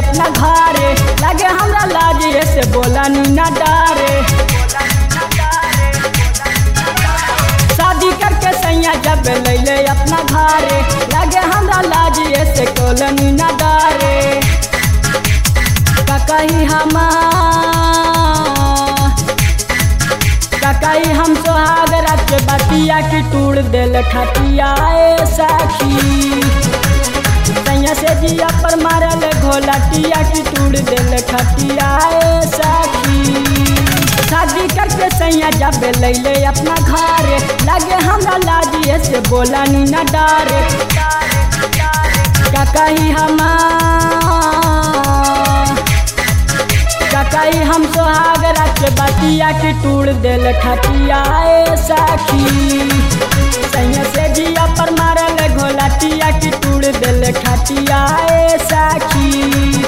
अपना घरे लगे हमरा लाज से बोला नी ना डारे शादी करके सैया जब लैले अपना घरे लगे हमरा लाज से कोलनी ना डारे ककही हम ककही हम सोहाग रात बतिया की टूट दिल खटिया ए सखी सैया से जिया पर मारल घोलटिया की टूट दिल खटिया ए सखी शादी करके सैया जब लैले अपना घर लगे हमरा लाजिए से बोला नी न डारे का कही हम का कही हम सोहाग रात बतिया की टूट दिल खटिया ए सखी सैया से जिया पर मारल घोलटिया की टूट दिल खटिया ए सखी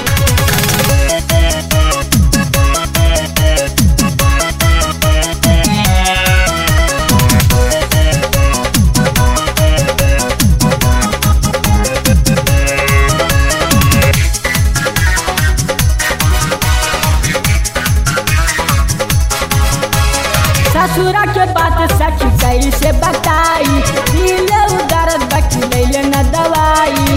ससुरा के बात सखी कैसे बताई दिल उदर्द बकी लैले न दवाई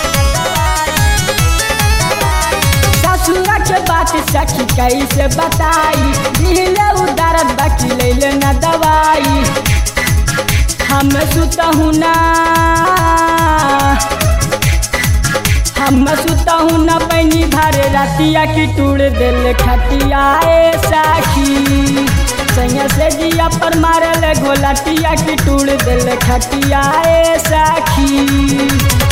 ससुरा के बात सखी कैसे बताई दिल उदर्द बकी लैले न दवाई हम सुतहु ना हम सुतहु न पैनी भर रतिया की टूट दिल खटिया ए साखी सैया से जिया पर मारल घोलटिया की टूट दिल खटिया ए साखी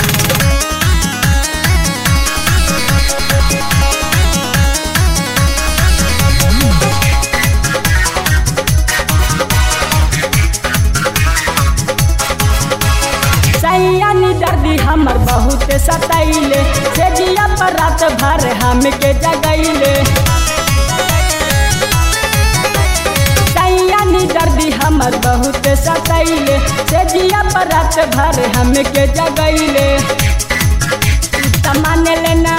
सैया नी दर्दी हमर बहुत सतैले से जिया पर रात भर हमके जगैले सैया नी दर्दी हमर बहुत सतैले से जिया पर रात भर हमके जगैले त मान लेना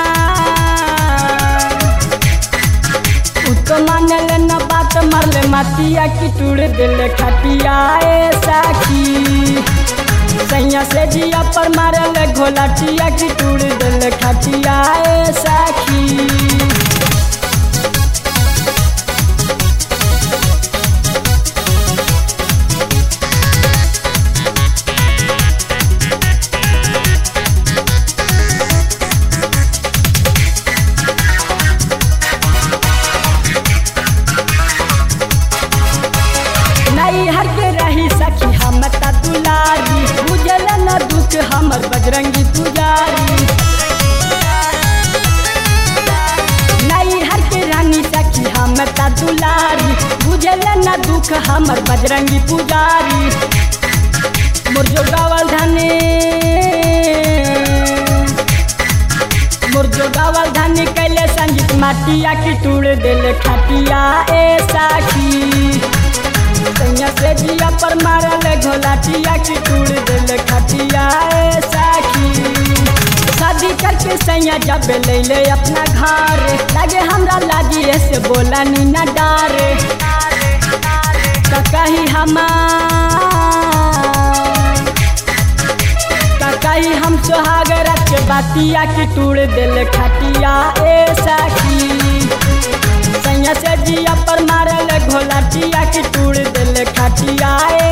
उ तो मान लेना बात मरले मतिया की टूट दिल खटिया ए साखी सैया से जिया पर मारल घोलटिया की टूट दिल खटिया ए साखी नहीं हर के रही सखी हम त दुलारी बुझल न दुख हमर बजरंगी पुजारी नहीं हर के रानी सखी हम त दुलारी बुझल न दुख हमर बजरंगी पुजारी मोर जो गावल धने मोर जो गावल धने कैले संगीत माटिया की टूट दिल खटिया ए साखी सैया से जिया पर मारल घोलाटिया की टूट दिल खटिया ए साखी शादी करके सैया जब लैले अपना घर लगे हमरा लागी से बोला नी न डारे का कही हम का कही हम सोहाग रख बातिया की टूट दिल खटिया ए साखी सैया से जिया पर मारल घोलाटिया की टूट दिल खटिया ए